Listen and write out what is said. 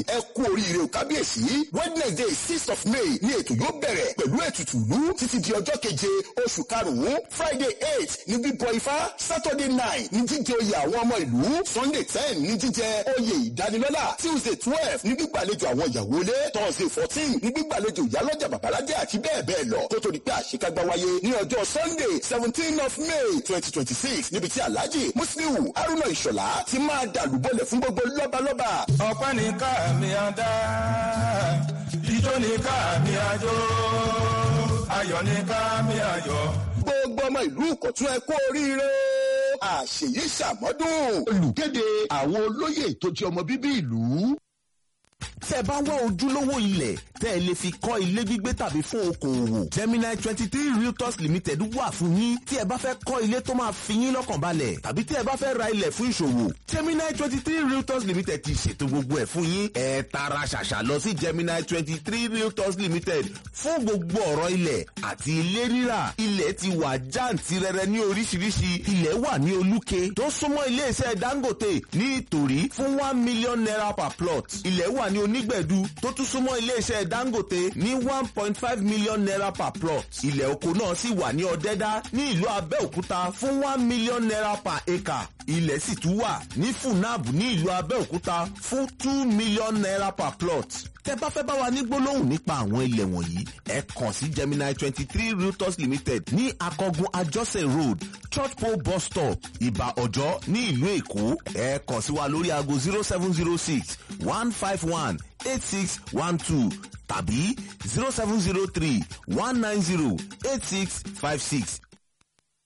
ẹ kú oríire o kábíyèsí wednesday six of may ní ètò yóò bẹ̀rẹ̀ pẹ̀lú ètùtù ìlú títí di ọjọ́ keje oṣù karùn-ún friday eight ní bíbọ ifá saturday nine ní jíjẹ oyè àwọn ọmọ ìlú sunday ten ní jíjẹ oyè ìdánilọ́lá tuesday twelve ní gbígbàlejò àwọn ìyàwó ilé thursday fourteen ní gbígbàlejò ìyálọ́jà babalájẹ́ àti bẹ́ẹ̀ bẹ́ẹ̀ lọ tó tó di pé àṣekágbá wáyé ní ọjọ́ sunday seventeen of may twenty twenty six níbi tí alhaji musliu haruna ìṣọ̀lá ti máa dàlúbọ̀lẹ̀ fún gbogbo lọ́balọ́ba. ọpẹ́ ní káàmì àdá ijó ní káàmì àjò ayọ̀ ní káàmì ayọ̀. gbogbo ọmọ ìlú ìkọ̀tún ẹ kú oríire àṣeyí ṣàmọ́dún olùkéde àwọn olóyè tó jẹ́ ọmọ bíbí ìlú. tẹ́ bá wá ojúlówó ilẹ̀ tẹ́ ẹ lè fi kọ́ ilé gbígbé tàbí fún okòòwò Gemini twenty three realtors limited wà fún yín tí ẹ bá fẹ́ kọ́ ilé tó máa fi yín lọ́kàn balẹ̀ tàbí tí ẹ bá fẹ́ ra ilẹ̀ fún ìṣòwò Gemini twenty three realtors limited ti ṣètò gbogbo ẹ̀ fún yín ẹ tara ṣàṣà lọ sí Gemini twenty three realtors limited fún gbogbo ọ̀rọ̀ ilẹ̀ àti ilé rírà ilẹ̀ ti wà jàǹtìrẹrẹ ní oríṣiríṣi ilẹ̀ wà ní olúke tó súnmọ́ iléeṣẹ́ Dangote ní ìtòrí fún one million naira per plot ilẹ̀ wà ní onígbẹ̀dú tó tún súnmọ́ iléeṣẹ́ Dangote ní one point five million naira per plot ilẹ̀ oko náà sì wà ní Ọ̀dẹ́dá ní ìlú Abẹ́òkúta fún one million naira per acre ilẹ̀ sì tún wà ní Funab ní ìlú Abẹ́òkúta fún two million naira per plot tẹ́ bá fẹ́ bá wa ní gbólóhùn nípa àwọn ilẹ̀ wọ̀nyí ẹ kàn sí Gemini twenty three realtors limited ní akọgun ajọ́sẹ̀ road church pole bus stop ìbà ọ̀jọ́ ní ìlú èkó ẹ kàn sí wa lórí aago zero seven zero six one five one eight six one two tàbí zero seven zero three one nine zero eight six five six